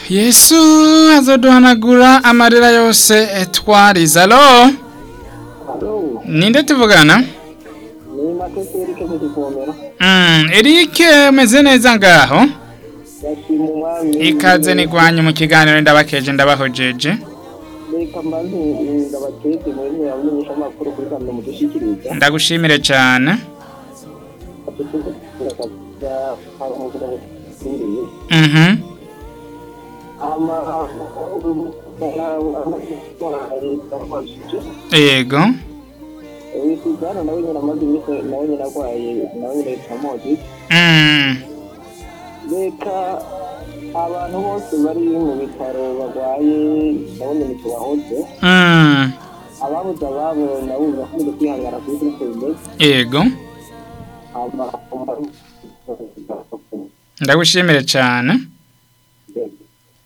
yesu azoduhanagura amarira yose twarize alo Alo, ninde tuvugana ni Matete Eric mu kivomera. Mm, Eric umeze neza ngaho Yashima umwami. ikaze nigwanye mu kiganiro ndabakeje ndabahojeje Reka mbanze ndabakeze muri mwe yamenyesha amakuru kuri kamera mudushikiriza. ndagushimire cyane mhm yego Wisuzana nawe nyina amaze iminsi nawe nyina arwaye nawe nyina yitwa Moses. Mm, Reka abantu bose bari mu bitaro barwaye ndabona imiti wahoze mm, ababuze ababo nabo bakunze kwihangana kuri kuri bimeze yego ndagushimire cyane